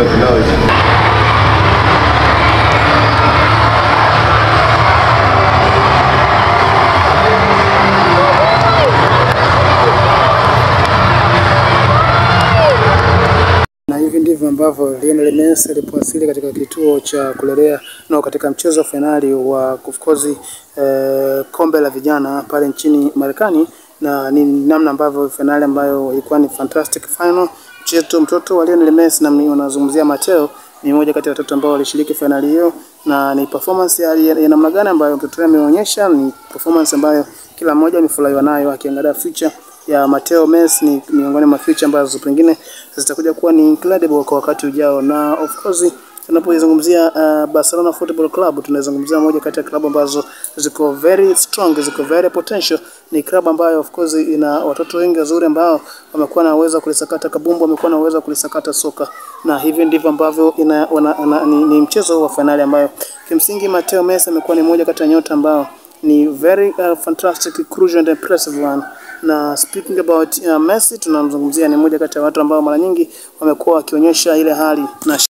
penalty now is Na hivi ndivyo ambavyo Lionel Messi alipowasili katika kituo cha kulelea no, katika mchezo wa fainali wa of course eh, kombe la vijana pale nchini Marekani, na ni namna ambavyo fainali ambayo ilikuwa ni fantastic final. Mchezo mtoto wa Lionel Messi na unazungumzia Mateo ni mmoja kati ya watoto ambao walishiriki fainali hiyo, na ni performance ya, ya namna gani ambayo mtoto ameonyesha. Ni performance ambayo kila mmoja amefurahiwa nayo, akiangalia future ya Mateo Messi ni miongoni mwa future ambazo pengine zitakuja kuwa ni incredible kwa wakati ujao, na of course tunapozungumzia uh, Barcelona Football Club tunazungumzia moja kati ya klabu ambazo ziko very strong, ziko very potential. Ni klabu ambayo of course ina watoto wengi wazuri ambao wamekuwa na uwezo wa kulisakata kabumbu, wamekuwa na uwezo wa kulisakata soka, na hivi ndivyo ambavyo ina, wana, wana, ni, ni mchezo wa fainali ambayo kimsingi Mateo Messi amekuwa ni moja kati ya nyota ambao ni very uh, fantastic crucial and impressive one na speaking about uh, Messi tunamzungumzia ni moja kati ya watu ambao mara nyingi wamekuwa wakionyesha ile hali na